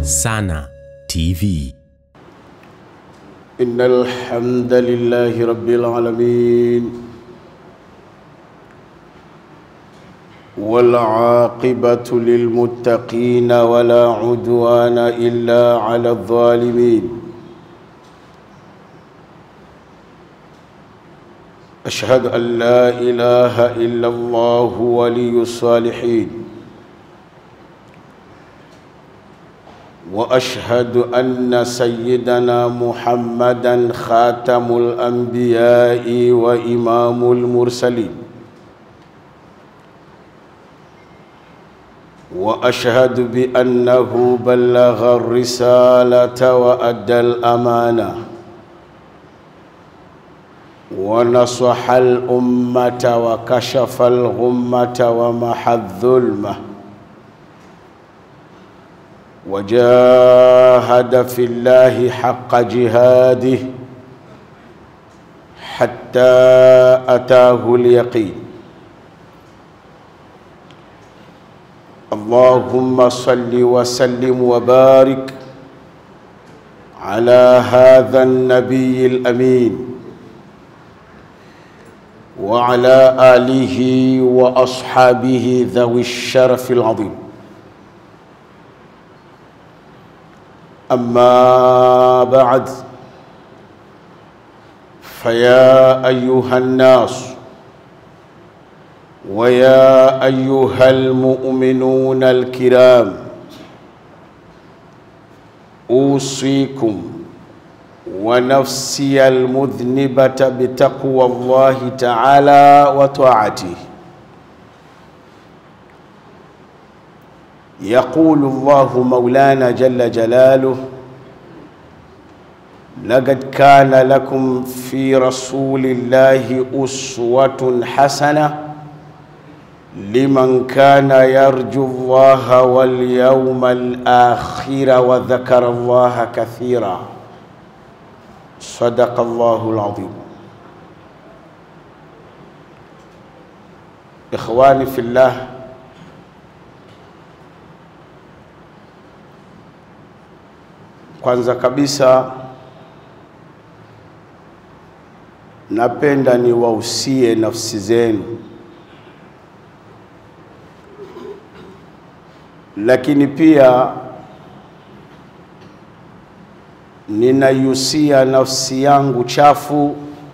Sana TV. إن الحمد لله رب العالمين والعاقبة للمتقين ولا عدوان إلا على الظالمين أشهد أن لا إله إلا الله ولي الصالحين واشهد ان سيدنا محمدا خاتم الانبياء وامام المرسلين واشهد بانه بلغ الرساله وادى الامانه ونصح الامه وكشف الغمه ومحى الظلمه وجاهد في الله حق جهاده حتى اتاه اليقين اللهم صل وسلم وبارك على هذا النبي الامين وعلى اله واصحابه ذوي الشرف العظيم أما بعد فيا أيها الناس ويا أيها المؤمنون الكرام أوصيكم ونفسي المذنبة بتقوى الله تعالى وطاعته يقول الله مولانا جل جلاله لقد كان لكم في رسول الله أسوة حسنة لمن كان يرجو الله واليوم الآخر وذكر الله كثيرا صدق الله العظيم إخواني في الله Kwanza kabisa napenda niwahusie nafsi zenu, lakini pia ninaihusia nafsi yangu chafu,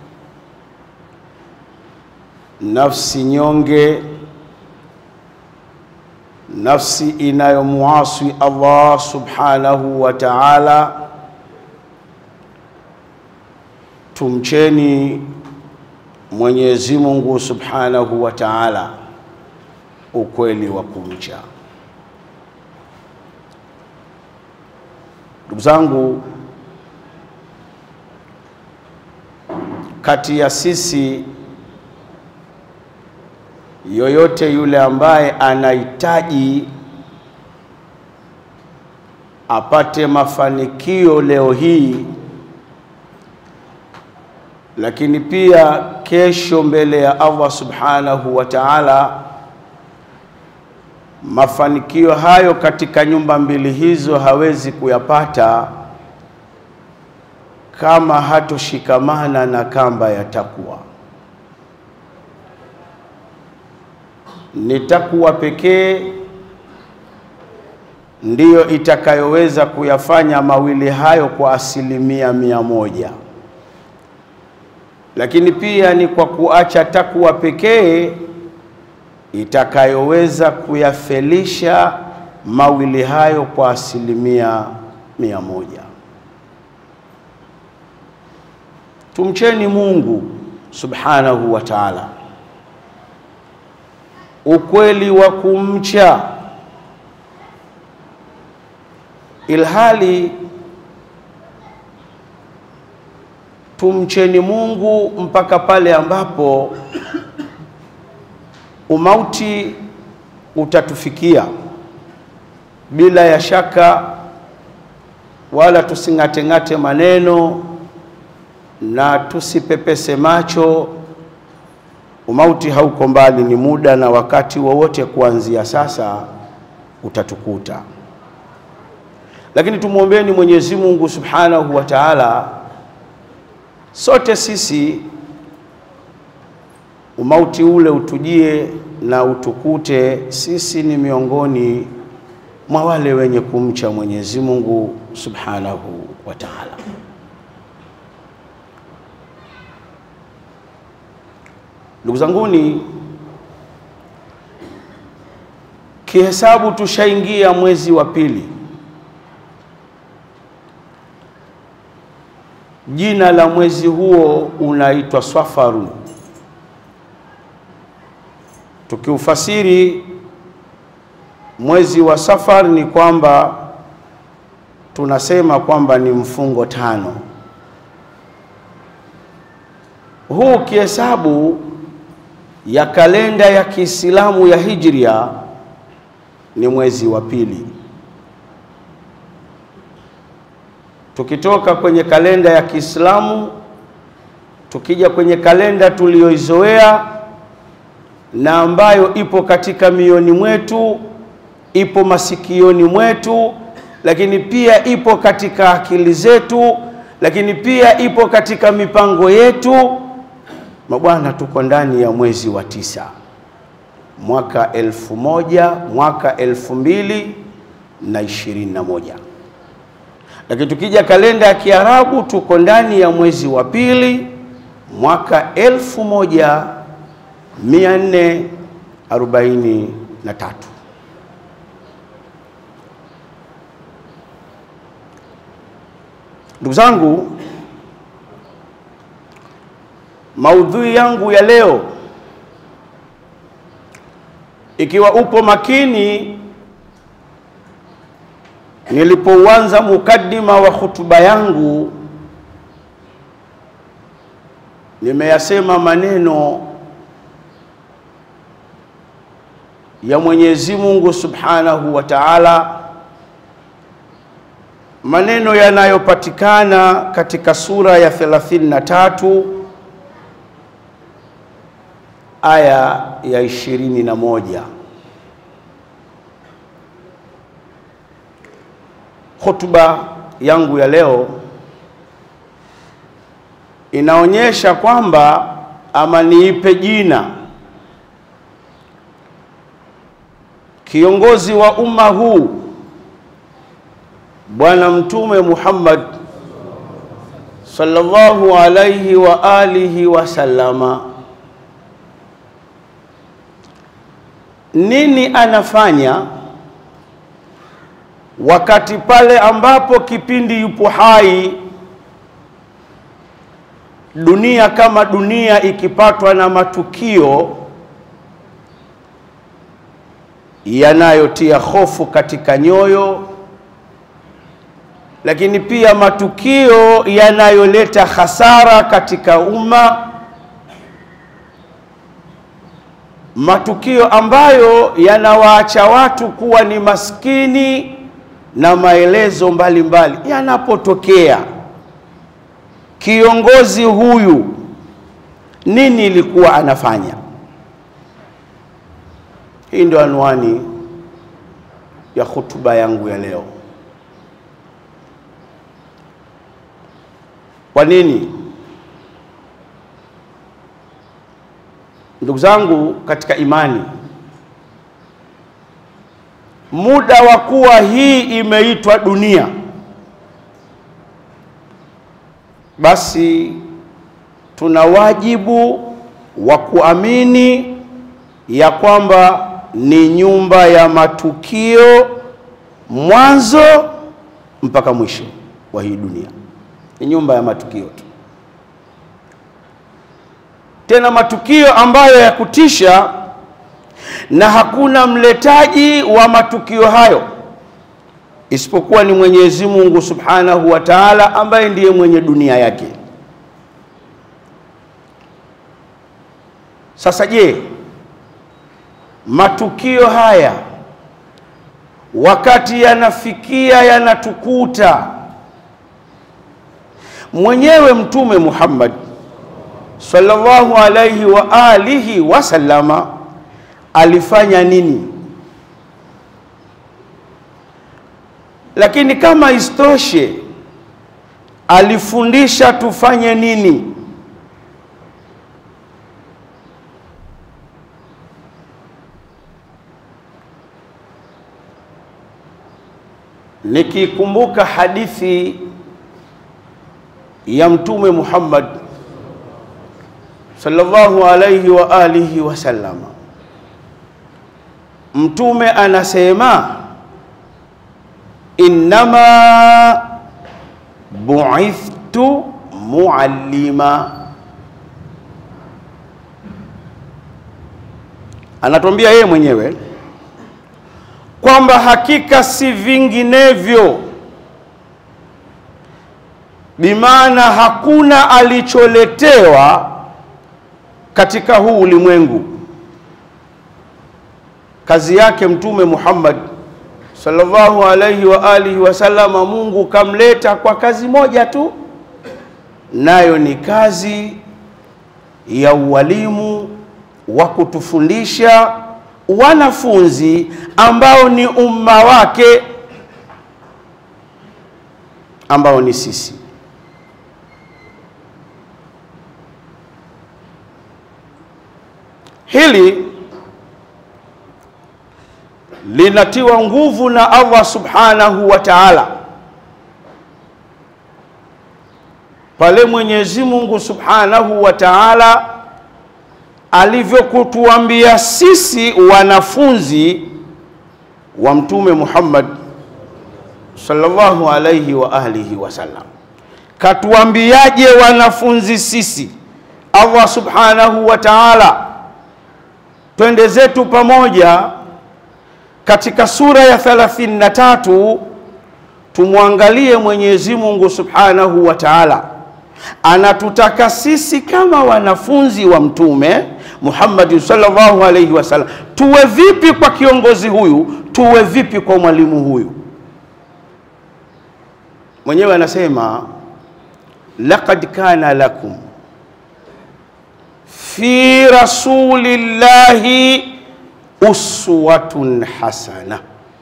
nafsi nyonge, nafsi inayomuasi Allah subhanahu wa ta'ala. Tumcheni Mwenyezi Mungu subhanahu wa ta'ala ukweli wa kumcha. Ndugu zangu, kati ya sisi yoyote yule ambaye anahitaji apate mafanikio leo hii, lakini pia kesho mbele ya Allah subhanahu wa ta'ala, mafanikio hayo katika nyumba mbili hizo hawezi kuyapata kama hatoshikamana na kamba ya takwa. Ni takwa pekee ndiyo itakayoweza kuyafanya mawili hayo kwa asilimia mia moja, lakini pia ni kwa kuacha takwa pekee itakayoweza kuyafelisha mawili hayo kwa asilimia mia moja. Tumcheni Mungu subhanahu wa ta'ala ukweli wa kumcha, ilhali tumcheni Mungu mpaka pale ambapo umauti utatufikia bila ya shaka, wala tusing'ateng'ate maneno na tusipepese macho Umauti hauko mbali, ni muda na wakati wowote kuanzia sasa utatukuta. lakini tumwombeni Mwenyezi Mungu Subhanahu wa Ta'ala, sote sisi umauti ule utujie na utukute sisi ni miongoni mwa wale wenye kumcha Mwenyezi Mungu Subhanahu wa Ta'ala. Ndugu zanguni, kihesabu tushaingia mwezi wa pili. Jina la mwezi huo unaitwa Swafaru. Tukiufasiri mwezi wa Safar ni kwamba tunasema kwamba ni mfungo tano. Huu kihesabu ya kalenda ya Kiislamu ya Hijria ni mwezi wa pili. Tukitoka kwenye kalenda ya Kiislamu tukija kwenye kalenda tuliyoizoea na ambayo ipo katika mioni mwetu, ipo masikioni mwetu, lakini pia ipo katika akili zetu, lakini pia ipo katika mipango yetu. Mabwana, tuko ndani ya mwezi wa tisa mwaka elfu moja mwaka elfu mbili na ishirini na moja lakini tukija kalenda ya Kiarabu tuko ndani ya mwezi wa pili mwaka elfu moja mia nne arobaini na tatu. Ndugu zangu, maudhui yangu ya leo, ikiwa upo makini, nilipouanza mukaddima wa hutuba yangu, nimeyasema maneno ya Mwenyezi Mungu Subhanahu wa Ta'ala, maneno yanayopatikana katika sura ya 33 aya ya 21. Hotuba yangu ya leo inaonyesha kwamba ama niipe jina kiongozi wa umma huu Bwana Mtume Muhammad sallallahu alaihi wa alihi wasallama, nini anafanya wakati pale ambapo kipindi yupo hai, dunia kama dunia ikipatwa na matukio yanayotia hofu katika nyoyo, lakini pia matukio yanayoleta hasara katika umma, matukio ambayo yanawaacha watu kuwa ni maskini na maelezo mbalimbali yanapotokea. Kiongozi huyu nini ilikuwa anafanya? Hii ndio anwani ya hutuba yangu ya leo. Kwa nini? Ndugu zangu katika imani, muda wa kuwa hii imeitwa dunia, basi tuna wajibu wa kuamini ya kwamba ni nyumba ya matukio mwanzo mpaka mwisho wa hii dunia, ni nyumba ya matukio tu, tena matukio ambayo ya kutisha, na hakuna mletaji wa matukio hayo isipokuwa ni Mwenyezi Mungu Subhanahu wa Ta'ala, ambaye ndiye mwenye dunia yake. Sasa je, matukio haya wakati yanafikia yanatukuta, mwenyewe Mtume Muhammad sallallahu alaihi wa alihi wasallama alifanya nini? Lakini kama isitoshe, alifundisha tufanye nini? Nikikumbuka hadithi ya Mtume Muhammad sallallahu alayhi wa alihi wasallam, Mtume anasema innama bu'ithtu muallima, anatuambia yeye mwenyewe kwamba hakika si vinginevyo, bimaana hakuna alicholetewa katika huu ulimwengu. Kazi yake Mtume Muhammad sallallahu alaihi wa alihi wasallama, Mungu kamleta kwa kazi moja tu, nayo ni kazi ya ualimu wa kutufundisha wanafunzi ambao ni umma wake ambao ni sisi. Hili linatiwa nguvu na Allah subhanahu wa ta'ala pale Mwenyezi Mungu subhanahu wa ta'ala alivyokutuambia sisi wanafunzi wa Mtume Muhammad sallallahu alayhi wa alihi wasallam. Katuambiaje wanafunzi sisi? Allah subhanahu wa ta'ala, twende zetu pamoja katika sura ya 33 tumwangalie Mwenyezi Mungu subhanahu wa ta'ala anatutaka sisi kama wanafunzi wa Mtume Muhammad sallallahu alaihi wasallam tuwe vipi kwa kiongozi huyu, tuwe vipi kwa mwalimu huyu. Mwenyewe anasema laqad kana lakum fi rasulillahi uswatun hasana.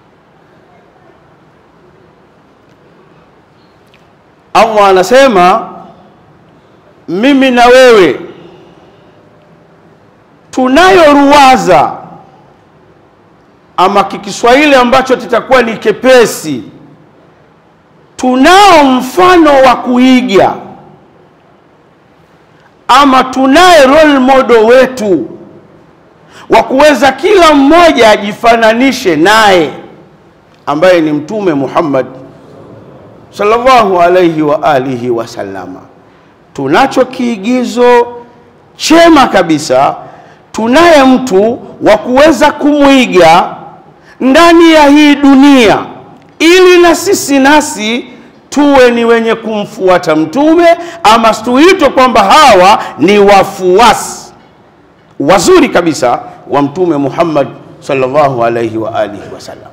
Allah anasema mimi na wewe tunayo ruwaza, ama kikiswahili ambacho kitakuwa ni kepesi, tunao mfano wa kuiga, ama tunaye role model wetu wa kuweza kila mmoja ajifananishe naye, ambaye ni Mtume Muhammad sallallahu alaihi wa alihi wasallama tunacho kiigizo chema kabisa. Tunaye mtu wa kuweza kumwiga ndani ya hii dunia, ili na sisi nasi tuwe ni wenye kumfuata mtume, ama tuitwe kwamba hawa ni wafuasi wazuri kabisa wa Mtume Muhammad sallallahu alaihi wa alihi wasallam.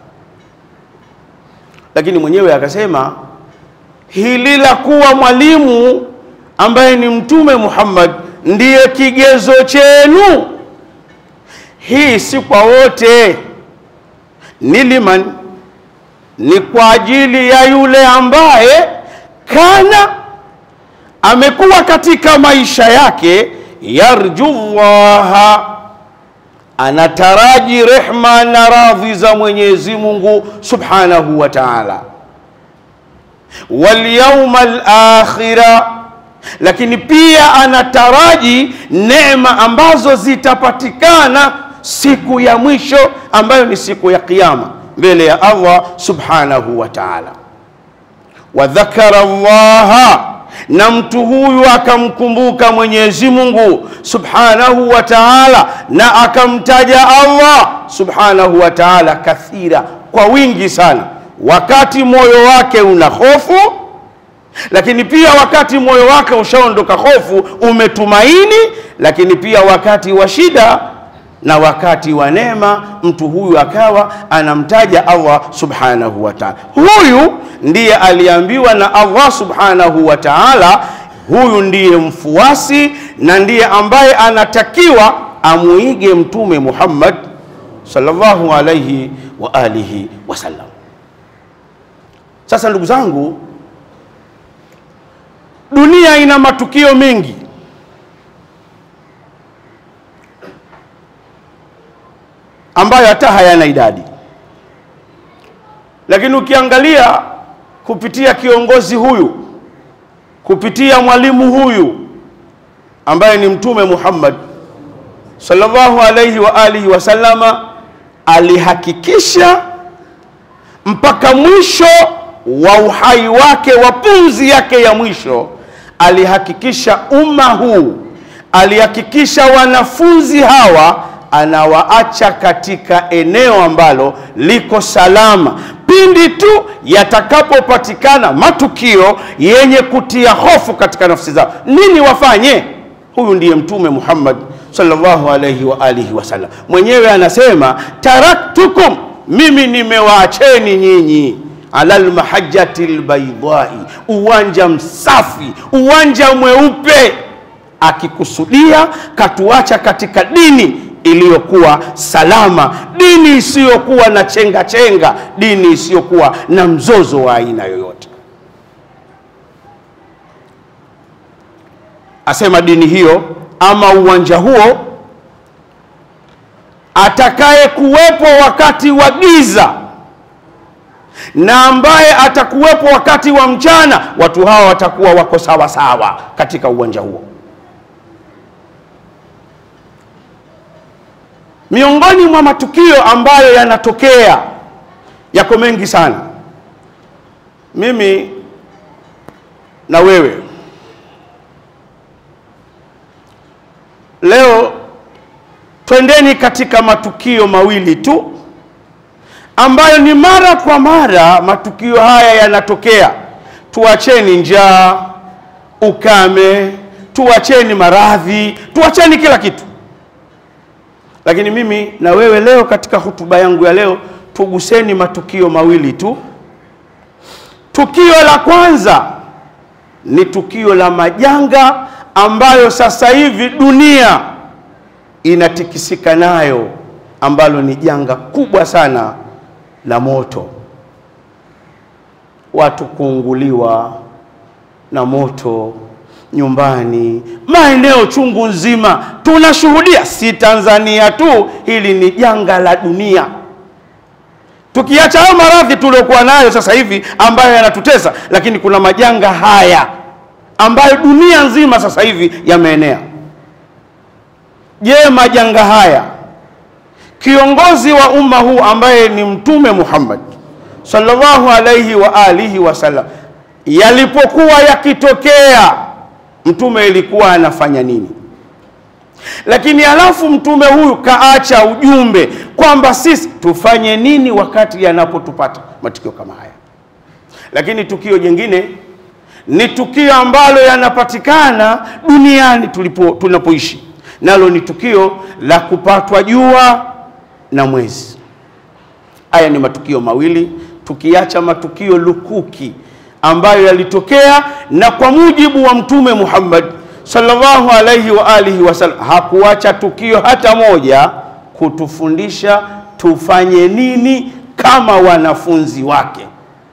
Lakini mwenyewe akasema hili la kuwa mwalimu ambaye ni Mtume Muhammad ndiye kigezo chenu, hii si kwa wote, ni liman, ni kwa ajili ya yule ambaye kana amekuwa katika maisha yake yarju llaha, anataraji rehma na radhi za Mwenyezi Mungu subhanahu wa ta'ala, wal yawmal akhira lakini pia anataraji neema ambazo zitapatikana siku ya mwisho ambayo ni siku ya Kiyama mbele ya Allah subhanahu wa ta'ala. Wa dhakara Allaha, na mtu huyu akamkumbuka Mwenyezi Mungu subhanahu wa ta'ala, na akamtaja Allah subhanahu wa ta'ala kathira, kwa wingi sana, wakati moyo wake una hofu lakini pia wakati moyo wake ushaondoka hofu, umetumaini. Lakini pia wakati wa shida na wakati wa neema, mtu huyu akawa anamtaja Allah subhanahu wa ta'ala. Huyu ndiye aliambiwa na Allah subhanahu wa ta'ala, huyu ndiye mfuasi na ndiye ambaye anatakiwa amuige Mtume Muhammad sallallahu alayhi wa alihi wasallam. Sasa ndugu zangu, dunia ina matukio mengi ambayo hata hayana idadi, lakini ukiangalia kupitia kiongozi huyu, kupitia mwalimu huyu ambaye ni Mtume Muhammad sallallahu alayhi wa alihi wasallama, alihakikisha mpaka mwisho wa uhai wake wa pumzi yake ya mwisho, alihakikisha umma huu, alihakikisha wanafunzi hawa anawaacha katika eneo ambalo liko salama pindi tu yatakapopatikana matukio yenye kutia hofu katika nafsi zao. Nini wafanye? Huyu ndiye Mtume Muhammad sallallahu alayhi wa alihi wasallam, mwenyewe anasema taraktukum, mimi nimewaacheni nyinyi ala lmahajati lbaidai, uwanja msafi, uwanja mweupe, akikusudia katuacha katika dini iliyokuwa salama, dini isiyokuwa na chenga chenga, dini isiyokuwa na mzozo wa aina yoyote. Asema dini hiyo ama uwanja huo, atakaye kuwepo wakati wa giza na ambaye atakuwepo wakati wa mchana, watu hawa watakuwa wako sawa sawa katika uwanja huo. Miongoni mwa matukio ambayo yanatokea yako mengi sana. Mimi na wewe leo twendeni katika matukio mawili tu ambayo ni mara kwa mara matukio haya yanatokea. Tuacheni njaa, ukame, tuacheni maradhi, tuacheni kila kitu lakini mimi na wewe leo katika hutuba yangu ya leo tuguseni matukio mawili tu. Tukio la kwanza ni tukio la majanga ambayo sasa hivi dunia inatikisika nayo, ambalo ni janga kubwa sana la moto, watu kuunguliwa na moto nyumbani, maeneo chungu nzima tunashuhudia, si Tanzania tu, hili ni janga la dunia. Tukiacha hayo maradhi tuliokuwa nayo sasa hivi ambayo yanatutesa, lakini kuna majanga haya ambayo dunia nzima sasa hivi yameenea. Je, majanga haya kiongozi wa umma huu ambaye ni Mtume Muhammad sallallahu alaihi wa alihi wasallam, yalipokuwa yakitokea mtume ilikuwa anafanya nini? Lakini alafu mtume huyu kaacha ujumbe kwamba sisi tufanye nini wakati yanapotupata matukio kama haya. Lakini tukio jingine ni tukio ambalo yanapatikana duniani tulipo tunapoishi, nalo ni tukio la kupatwa jua na mwezi. Haya ni matukio mawili, tukiacha matukio lukuki ambayo yalitokea na kwa mujibu wa Mtume Muhammad sallallahu alaihi wa alihi wasallam hakuacha tukio hata moja kutufundisha tufanye nini kama wanafunzi wake.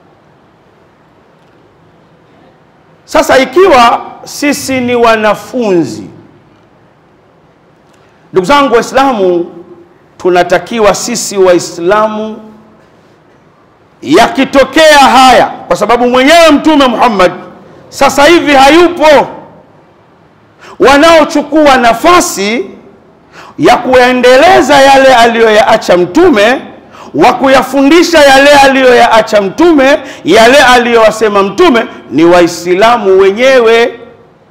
Sasa ikiwa sisi ni wanafunzi, ndugu zangu Waislamu, tunatakiwa sisi Waislamu yakitokea haya, kwa sababu mwenyewe Mtume Muhammad sasa hivi hayupo, wanaochukua nafasi ya kuendeleza yale aliyoyaacha Mtume, wa kuyafundisha yale aliyoyaacha Mtume, yale aliyowasema Mtume ni Waislamu wenyewe.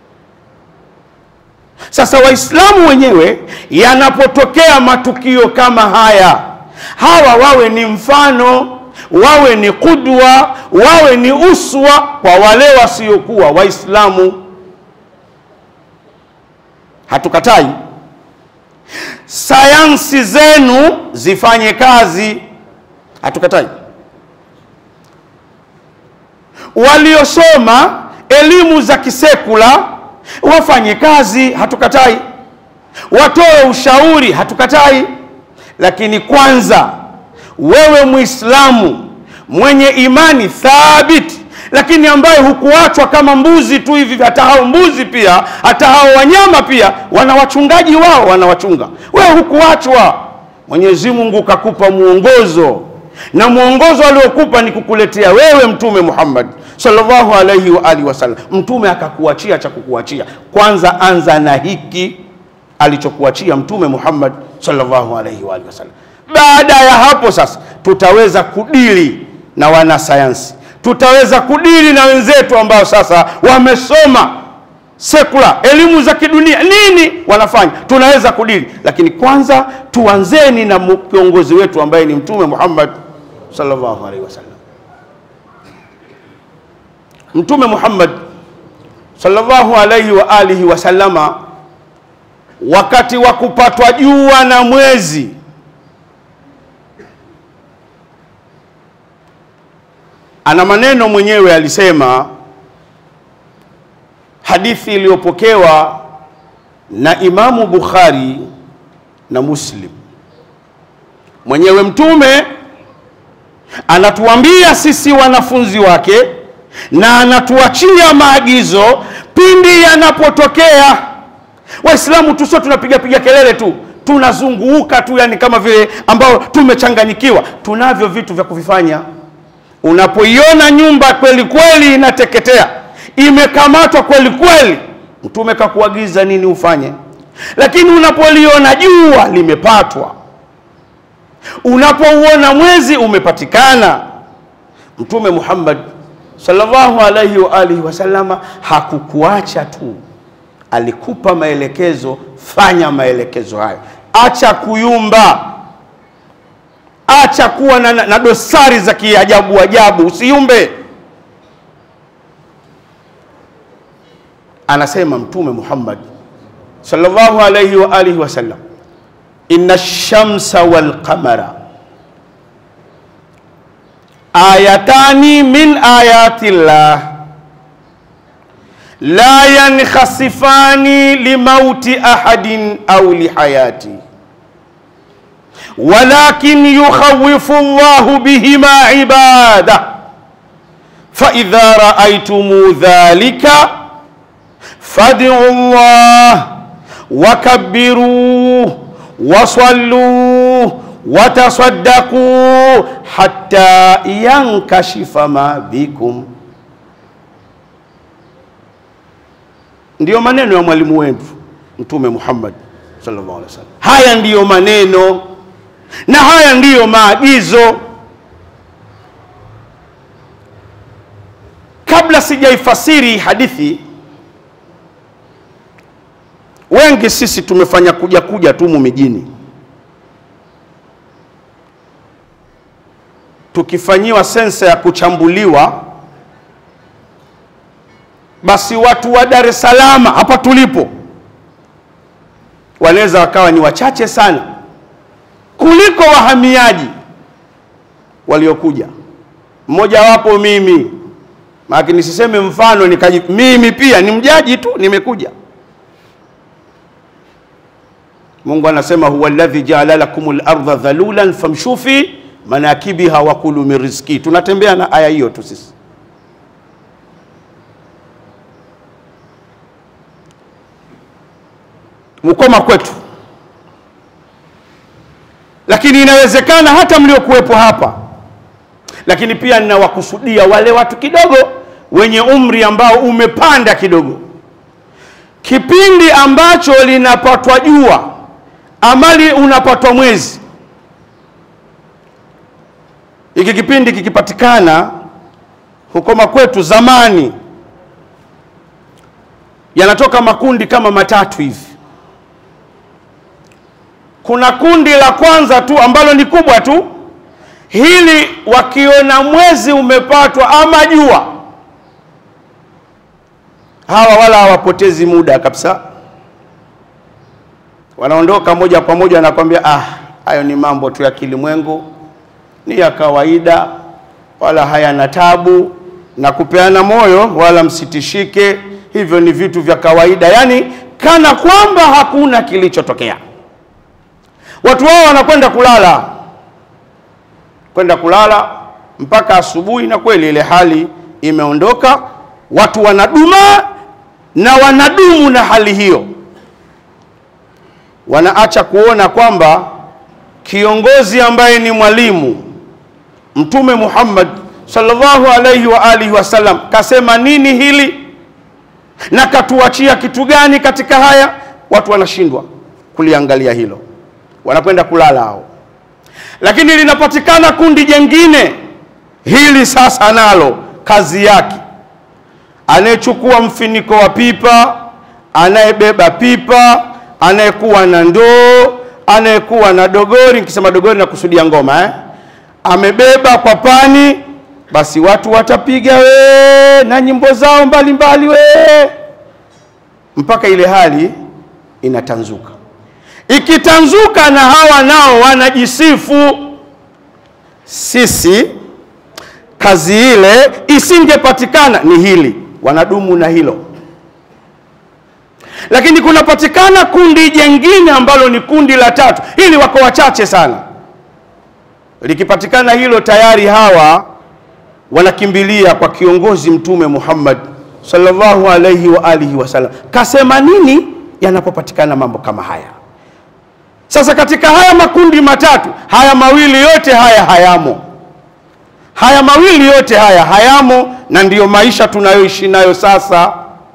Sasa Waislamu wenyewe, yanapotokea matukio kama haya, hawa wawe ni mfano wawe ni kudwa, wawe ni uswa kwa wale wasiokuwa Waislamu. Hatukatai sayansi zenu zifanye kazi, hatukatai. Waliosoma elimu za kisekula wafanye kazi, hatukatai. Watoe ushauri, hatukatai. Lakini kwanza wewe Muislamu mwenye imani thabiti lakini ambaye hukuachwa kama mbuzi tu hivi hata hao mbuzi pia hata hao wanyama pia wana wachungaji wao wanawachunga wewe hukuachwa mwenyezi mungu kakupa mwongozo na mwongozo aliokupa ni kukuletea wewe mtume muhammad sallallahu alaihi wa alihi wasallam mtume akakuachia cha kukuachia kwanza anza na hiki alichokuachia mtume muhammad sallallahu alaihi wa alihi wasallam baada ya hapo sasa tutaweza kudili na wanasayansi tutaweza kudili na wenzetu ambao sasa wamesoma sekula elimu za kidunia nini wanafanya tunaweza kudili lakini kwanza tuanzeni na mu- kiongozi wetu ambaye ni mtume muhammad sallallahu alaihi wasallam mtume muhammad sallallahu alaihi wa alihi wasallama wakati wa kupatwa jua na mwezi ana maneno mwenyewe alisema hadithi iliyopokewa na imamu bukhari na muslim mwenyewe mtume anatuambia sisi wanafunzi wake na anatuachia maagizo pindi yanapotokea waislamu tusio tunapiga piga kelele tu tunazunguka tu yani kama vile ambao tumechanganyikiwa tunavyo vitu vya kuvifanya unapoiona nyumba kweli kweli inateketea imekamatwa kweli kweli mtume kakuagiza nini ufanye lakini unapoliona jua limepatwa unapouona mwezi umepatikana mtume muhammad sallallahu alaihi wa alihi wasallama hakukuacha tu alikupa maelekezo fanya maelekezo hayo acha kuyumba acha kuwa na, na, na dosari za kiajabu ajabu usiumbe anasema mtume muhammad sallallahu alaihi wa alihi wasallam inna shamsa walqamara ayatani min ayati llah la yankhasifani limauti ahadin au lihayati ولكن يخوف الله بهما عباده فإذا رأيتم ذلك فادعوا الله وكبروا وصلوا وتصدقوا حتى ينكشف ما بكم ndiyo maneno ya mwalimu wetu mtume Muhammad sallallahu alaihi wasallam. Haya ndiyo maneno na haya ndiyo maagizo. Kabla sijaifasiri hadithi, wengi sisi tumefanya kuja kuja tumu mijini, tukifanyiwa sensa ya kuchambuliwa, basi watu wa Dar es Salaam hapa tulipo wanaweza wakawa ni wachache sana kuliko wahamiaji waliokuja. Mmojawapo mimi, maana nisiseme mfano nikaji, mimi pia ni mjaji tu, nimekuja. Mungu anasema huwa alladhi jaala lakumul ardha dhalulan famshu fi manakibiha wa kulu min rizki. Tunatembea na aya hiyo tu sisi. Mkoma kwetu lakini inawezekana hata mliokuwepo hapa, lakini pia ninawakusudia wale watu kidogo wenye umri ambao umepanda kidogo, kipindi ambacho linapatwa jua amali unapatwa mwezi, hiki kipindi kikipatikana hukoma kwetu zamani, yanatoka makundi kama matatu hivi kuna kundi la kwanza tu ambalo ni kubwa tu, hili wakiona mwezi umepatwa ama jua, hawa wala hawapotezi muda kabisa, wanaondoka moja kwa moja, wanakwambia ah, hayo ni mambo tu ya kilimwengu, ni ya kawaida, wala hayana tabu na kupeana moyo, wala msitishike, hivyo ni vitu vya kawaida, yaani kana kwamba hakuna kilichotokea. Watu wao wanakwenda kulala, kwenda kulala, mpaka asubuhi, na kweli ile hali imeondoka, watu wanaduma na wanadumu na hali hiyo, wanaacha kuona kwamba kiongozi ambaye ni mwalimu Mtume Muhammad sallallahu alaihi wa alihi wasallam kasema nini hili na katuachia kitu gani katika haya. Watu wanashindwa kuliangalia hilo, wanakwenda kulala hao. Lakini linapatikana kundi jengine, hili sasa nalo kazi yake, anayechukua mfiniko wa pipa, anayebeba pipa, anayekuwa na ndoo, anayekuwa na dogori. Nikisema dogori nakusudia ngoma eh? amebeba kwa pani, basi watu watapiga we na nyimbo zao mbalimbali we, mpaka ile hali inatanzuka. Ikitanzuka na hawa nao wanajisifu, sisi kazi ile isingepatikana ni hili, wanadumu na hilo. Lakini kunapatikana kundi jengine ambalo ni kundi la tatu, hili wako wachache sana likipatikana hilo tayari hawa wanakimbilia kwa kiongozi Mtume Muhammad sallallahu alaihi wa alihi wasallam. Kasema nini yanapopatikana mambo kama haya? Sasa katika haya makundi matatu, haya mawili yote haya hayamo, haya mawili yote haya hayamo, na ndiyo maisha tunayoishi nayo sasa.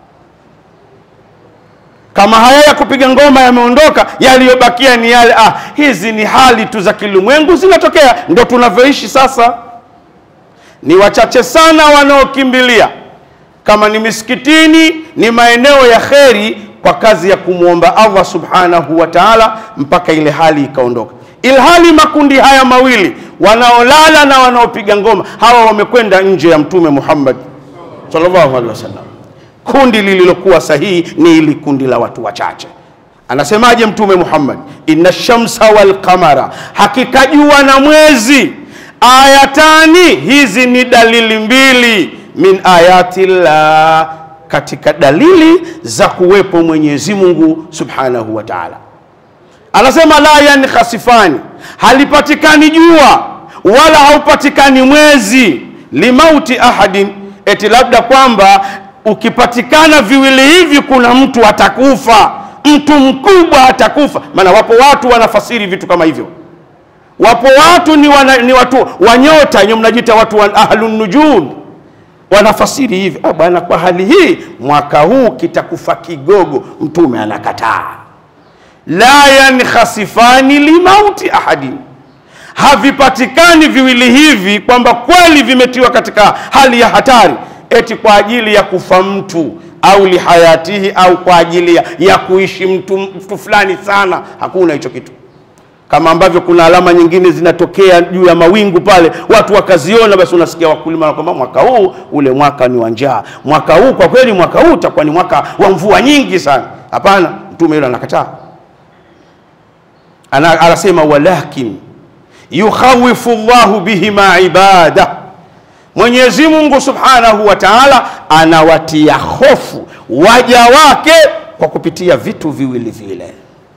Kama haya ya kupiga ngoma yameondoka, yaliyobakia ni yale ah, hizi ni hali tu za kilimwengu zinatokea, ndo tunavyoishi sasa. Ni wachache sana wanaokimbilia, kama ni misikitini, ni maeneo ya kheri, kwa kazi ya kumwomba Allah subhanahu wa ta'ala, mpaka ile hali ikaondoka. Ilhali makundi haya mawili, wanaolala na wanaopiga ngoma, hawa wamekwenda nje ya Mtume Muhammad sallallahu alaihi wasallam. Kundi lililokuwa sahihi ni ili kundi la watu wachache. Anasemaje Mtume Muhammad? inna shamsa wal qamara, hakika jua na mwezi, ayatani, hizi ni dalili mbili, min ayatillah, katika dalili za kuwepo Mwenyezi Mungu subhanahu wa ta'ala. Anasema la yankhasifani, halipatikani jua wala haupatikani mwezi, limauti ahadin, eti labda kwamba ukipatikana viwili hivi kuna mtu atakufa, mtu mkubwa atakufa. Maana wapo watu wanafasiri vitu kama hivyo, wapo watu ni, wana, ni watu wanyota nyo mnajiita watu wa ahlun nujum wanafasiri hivi, ah, bwana, kwa hali hii mwaka huu kitakufa kigogo. Mtume anakataa, la yankhasifani limauti ahadin havipatikani viwili hivi kwamba kweli vimetiwa katika hali ya hatari eti kwa ajili ya kufa mtu au lihayatihi au kwa ajili ya, ya kuishi mtu, mtu fulani sana. Hakuna hicho kitu, kama ambavyo kuna alama nyingine zinatokea juu ya mawingu pale, watu wakaziona, basi unasikia wakulima kwamba mwaka huu ule mwaka ni wa njaa, mwaka huu kwa kweli, mwaka huu utakuwa ni mwaka wa mvua nyingi sana. Hapana, mtume yule anakataa, ana anasema walakin yukhawifu llahu bihima ibada Mwenyezi Mungu Subhanahu wa Ta'ala anawatia hofu waja wake kwa kupitia vitu viwili vile.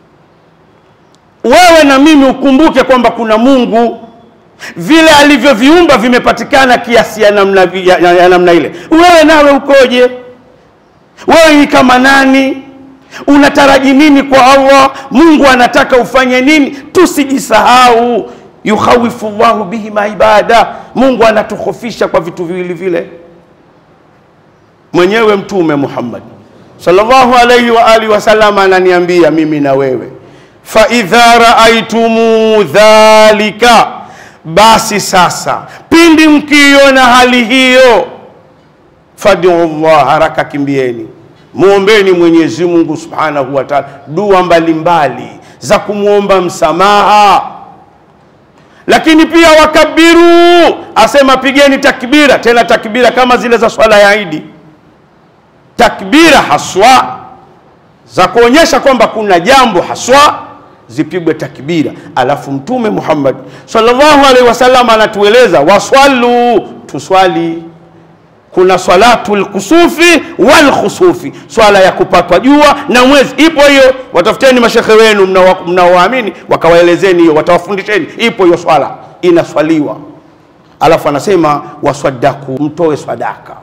Wewe na mimi ukumbuke kwamba kuna Mungu, vile alivyoviumba vimepatikana kiasi ya namna, ya, ya, ya namna ile. Wewe nawe ukoje? Wewe ni kama nani? Unataraji nini kwa Allah? Mungu anataka ufanye nini? Tusijisahau yukhawifu llahu bihima ibada, Mungu anatukhofisha kwa vitu viwili vile. Mwenyewe Mtume Muhammad sallallahu alayhi wa alihi wasallam ananiambia mimi na wewe, fa idha raaitumu dhalika, basi sasa pindi mkiiona hali hiyo, fad'u Allah, haraka kimbieni muombeni Mwenyezi Mungu subhanahu wa ta'ala dua mbalimbali za kumwomba msamaha lakini pia wakabiru, asema pigeni takbira, tena takbira kama zile za swala ya Idi, takbira haswa za kuonyesha kwamba kuna jambo haswa, zipigwe takbira. Alafu Mtume Muhammad sallallahu alaihi wasallam anatueleza waswalu, tuswali. Kuna swalatul kusufi wal khusufi, swala ya kupatwa jua na mwezi. Ipo hiyo, watafuteni mashekhe wenu mnaowaamini, wakawaelezeni hiyo, watawafundisheni. Ipo hiyo swala inaswaliwa. alafu anasema waswadaku, mtoe sadaka,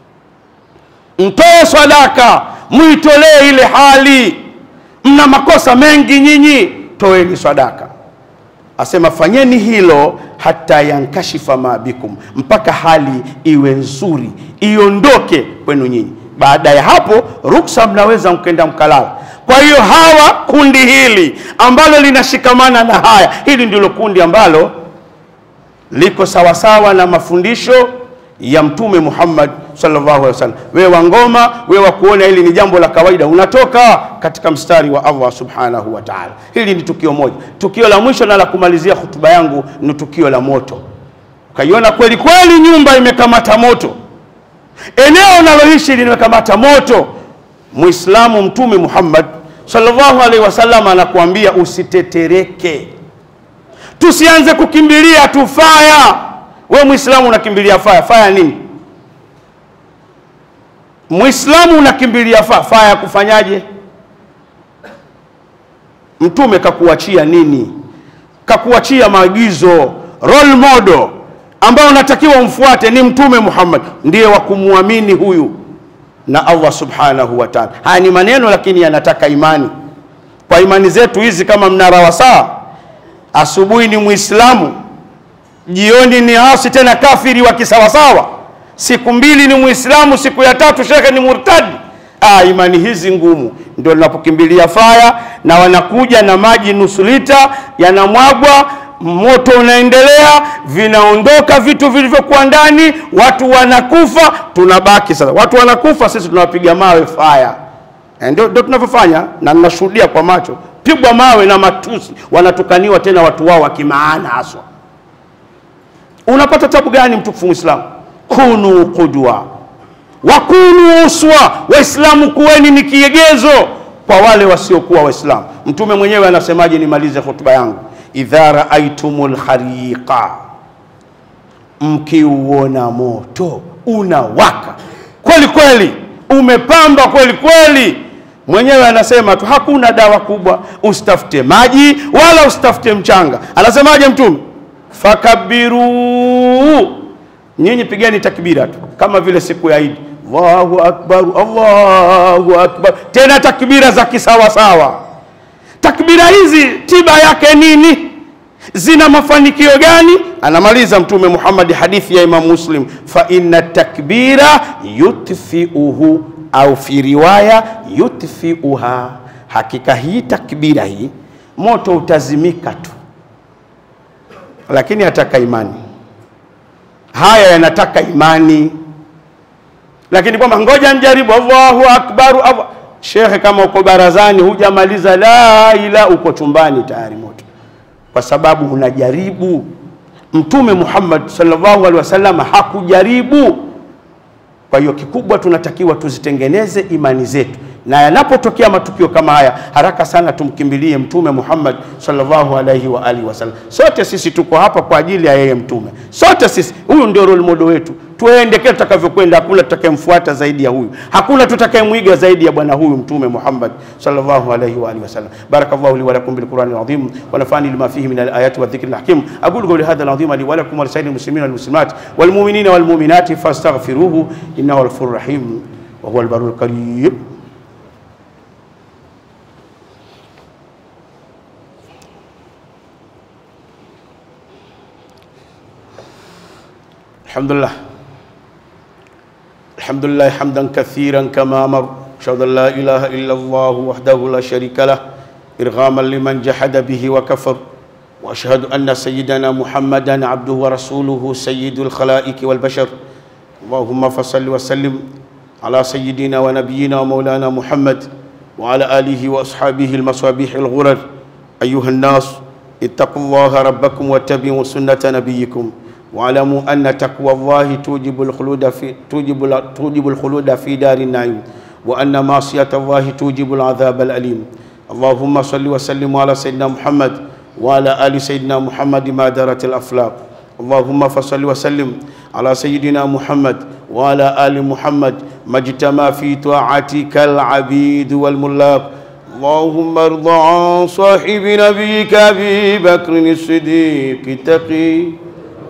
mtoe sadaka, muitolee ile hali. Mna makosa mengi nyinyi, toeni sadaka. Asema fanyeni hilo hata yankashifa ma bikum, mpaka hali iwe nzuri, iondoke kwenu nyinyi. Baada ya hapo, ruksa, mnaweza mkenda mkalala. Kwa hiyo hawa kundi hili ambalo linashikamana na haya, hili ndilo kundi ambalo liko sawasawa na mafundisho ya Mtume Muhammad sallallahu alaihi wasallam. Wewe wa ngoma, wewe wa kuona hili ni jambo la kawaida, unatoka katika mstari wa Allah subhanahu wa ta'ala. Hili ni tukio moja. Tukio la mwisho na la kumalizia hutuba yangu ni tukio la moto. Ukaiona kweli kweli nyumba imekamata moto, eneo unaloishi limekamata moto, Muislamu Mtume Muhammad sallallahu alaihi wasallam anakuambia usitetereke, tusianze kukimbilia tu faya. We Muislamu unakimbilia faya, faya nini? Muislamu unakimbilia faya, faya ya kufanyaje? Mtume kakuachia nini? Kakuachia maagizo, role model ambao unatakiwa umfuate ni Mtume Muhammad, ndiye wa kumwamini huyu na Allah subhanahu wa ta'ala. Haya ni maneno lakini yanataka imani. Kwa imani zetu hizi, kama mnara wa saa, asubuhi ni Muislamu, jioni ni asi tena kafiri wa kisawasawa, siku mbili ni Muislamu, siku ya tatu shekhe ni murtadi. Ah, imani hizi ngumu ndio linapokimbilia faya, na wanakuja na maji nusu lita yanamwagwa moto unaendelea, vinaondoka vitu vilivyokuwa ndani, watu wanakufa, tunabaki sasa. Watu wanakufa, sisi tunawapiga mawe faya. Eh, Ndio ndio tunavyofanya, na ninashuhudia kwa macho, pigwa mawe na matusi, wanatukaniwa tena watu wao wa kimaana haswa. Unapata tabu gani mtukufu Muislamu? Kunu qudwa wa kunu uswa, Waislamu kuweni ni kiegezo kwa wale wasiokuwa Waislamu. Mtume mwenyewe anasemaje? Nimalize hotuba yangu idha raaitumul hariqa, mkiuona moto unawaka kweli kweli, umepamba kweli kweli, mwenyewe anasema tu hakuna dawa kubwa, usitafute maji wala usitafute mchanga. Anasemaje Mtume? Fakabiru, nyinyi pigeni takbira tu kama vile siku ya Idi, Allahu akbar, Allahu akbar, tena takbira za kisawasawa. Takbira hizi tiba yake nini? Zina mafanikio gani? Anamaliza Mtume Muhammad, hadithi ya Imam Muslim, fa inna takbira yutfiuhu au fi riwaya yutfiuha, hakika hii takbira hii moto utazimika tu, lakini ataka imani. Haya yanataka imani, lakini kwamba ngoja njaribu, Allahu akbar, Allah Shekhe, kama uko barazani hujamaliza la ila, uko chumbani tayari moto, kwa sababu unajaribu. Mtume Muhammad sallallahu alaihi wasallam hakujaribu. Kwa hiyo kikubwa tunatakiwa tuzitengeneze imani zetu, na yanapotokea matukio kama haya, haraka sana tumkimbilie Mtume Muhammad sallallahu alaihi wa alihi wasallam. Sote sisi tuko hapa kwa ajili ya yeye Mtume, sote sisi, huyu ndio role model wetu. Tuende kile tutakavyokwenda, hakuna tutakayemfuata zaidi ya huyu, hakuna tutakayemwiga zaidi ya bwana huyu Mtume Muhammad sallallahu alaihi wa alihi wasallam. Barakallahu li wa lakum bil Qur'anil azim wa nafani lima fihi min al ayati wa dhikril hakim. Aqulu qawli hadha al azim li wa lakum wa lisairil muslimina wal muslimat wal mu'minina wal mu'minati fastaghfiruhu innahu al ghafurur rahim wa huwa al barrul karim. الحمد لله الحمد لله حمدا كثيرا كما امر اشهد ان لا اله الا الله وحده لا شريك له ارغاما لمن جحد به وكفر واشهد ان سيدنا محمدا عبده ورسوله سيد الخلائق والبشر اللهم فصل وسلم على سيدنا ونبينا ومولانا محمد وعلى اله واصحابه المصابيح الغرر ايها الناس اتقوا الله ربكم واتبعوا سنه نبيكم واعلموا ان تقوى الله توجب الخلود في توجب توجب الخلود في دار النعيم وان معصيه الله توجب العذاب الاليم اللهم صل وسلم على سيدنا محمد وعلى ال سيدنا محمد ما دارت الافلاق اللهم فصل وسلم على سيدنا محمد وعلى ال محمد ما اجتمع في طاعتك العبيد والملاك اللهم ارض عن صاحب نبيك ابي بكر الصديق التقي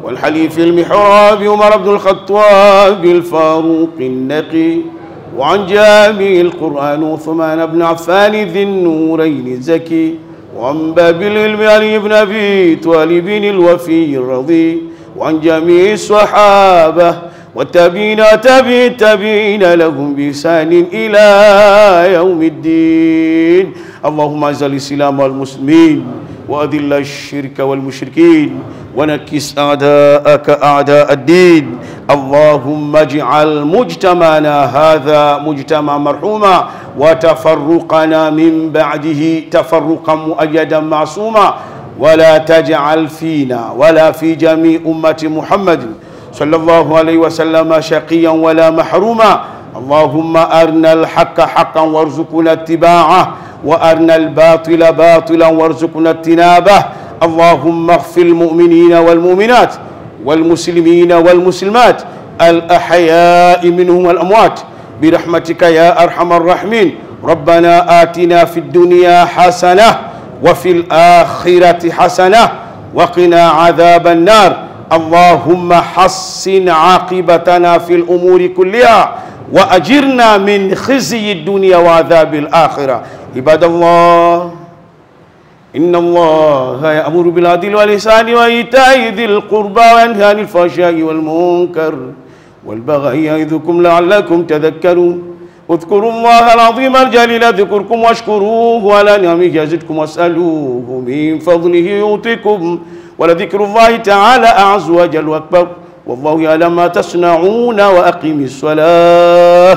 والحليف المحراب عمر بن الخطاب الفاروق النقي وعن جامع القرآن عثمان بن عفان ذي النورين الزكي وعن باب العلم علي بن أبي طالب الوفي الرضي وعن جميع الصحابة والتابعين تابع التابعين لهم بإحسان إلى يوم الدين اللهم اعز الإسلام والمسلمين وأذل الشرك والمشركين ونكس أعداءك أعداء الدين اللهم اجعل مجتمعنا هذا مجتمع مرحوما وتفرقنا من بعده تفرقا مؤيدا معصوما ولا تجعل فينا ولا في جميع أمة محمد صلى الله عليه وسلم شقيا ولا محروما اللهم أرنا الحق حقا وارزقنا اتباعه وأرنا الباطل باطلا وارزقنا اجتنابه اللهم اغفر المؤمنين والمؤمنات والمسلمين والمسلمات الأحياء منهم والأموات برحمتك يا أرحم الراحمين ربنا آتنا في الدنيا حسنة وفي الآخرة حسنة وقنا عذاب النار اللهم حسن عاقبتنا في الأمور كلها وأجرنا من خزي الدنيا وعذاب الآخرة عباد الله إن الله يأمر بالعدل والإحسان وإيتاء ذي القربى وينهى عن الفحشاء والمنكر والبغي يعظكم لعلكم تذكرون اذكروا الله العظيم الجليل ذكركم واشكروه على نعمه يزدكم واسألوه من فضله يعطيكم ولذكر الله تعالى أعز وجل وأكبر والله يعلم ما تصنعون وأقم الصلاة